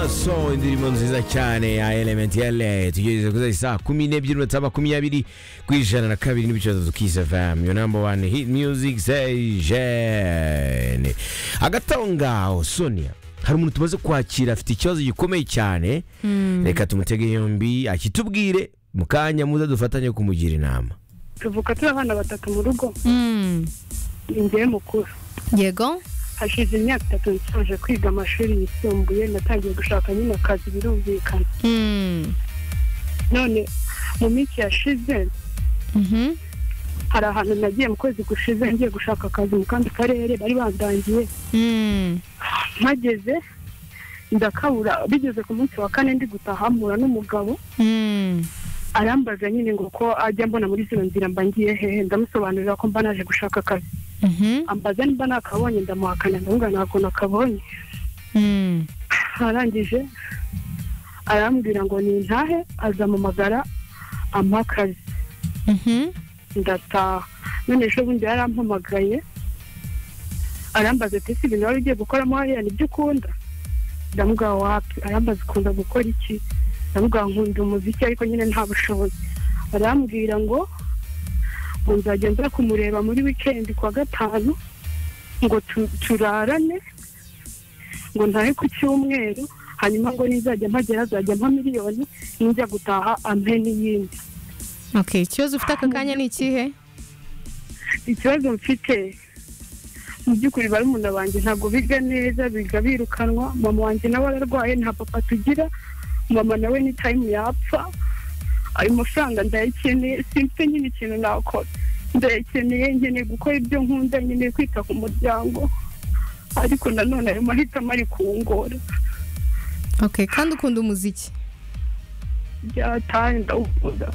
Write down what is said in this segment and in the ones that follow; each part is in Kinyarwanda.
maso indirimbo nziza cyane ya elementi ya le tugerageza kuza isaha kumi n'ebyiri minota makumyabiri ku ijana na kabiri n'ibice bitatu kisa fm yo namba wani hit music sejeni hagati aho ngaho sonia hari umuntu tumaze kwakira afite ikibazo gikomeye cyane reka tumutege yombi akitubwire mu kanya muza dufatanye kumugira inama tuvuka turi abana batatu mu rugo ningewe mukuru yego hashize imyaka itatu nsoje kwiga amashuri yisumbuye natangiye gushaka nyine akazi birumvikana Mm. none mu minsi yashize Mhm. hari ahantu nagiye mu kwezi gushize ngiye gushaka akazi mu kandi karere bari bandangiye Mm. mpageze ndakabura bigeze ku munsi wa kane ndi gutaha mpura n'umugabo Mm. arambaza nyine ngo ko ajya mbona muri zino nzira mba ngiye hehe ndamusobanurira ko mba naje gushaka akazi Mhm. ambaza niba nakabonye ndamuhakana ndavuga ntabwo nakabonye Mm. arangije arambwira ngo nintahe azampamagara ampa akazi Mhm. ndataha none ejo bundi yarampamagaye arambaza ati ese ibintu wari ugiye gukoramo hariya nibyo ukunda ndamuga wapi arambaza ukunda gukora iki ndamuga nkunda umuziki ariko nyine nta bushobozi arambwira ngo ngo nzajya nza kumureba muri wikendi kuwa gatanu ngo tu- turarane ngo ntahe ku cyumweru hanyuma ngo nizajya mpagera azajya mpa miliyoni ninjya gutaha ampe n'iyindi Okay, ikibazo ufite aka kanya ni ikihe? ikibazo mfite mu by'ukuri barumuna banjye ntabwo biga neza biga birukanwa mama wanjye nawe ararwaye nta papa tugira mama nawe ni tayimu yapfa ayo mafaranga ndayakeneye simfite nyine ikintu nakora ndayakeneye nkeneye gukora ibyo nkunda nkeneye kwita ku muryango ariko nanone ayo mahitamo ari kungora Okay, kandi ukunda umuziki. byataye ndawukunda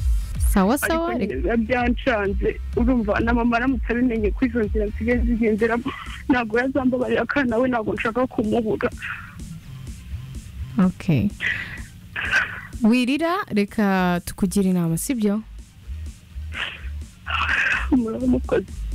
Sawa ariko sawa. nyine reka- biba byancanze urumva na mama aramutse abimenye ko izo nzira nsigaye zigenderamo ntabwo yazambabarira kandi nawe ntabwo nshaka kumubura Okay. Wirira reka tukugira inama, sibyo? muramukoze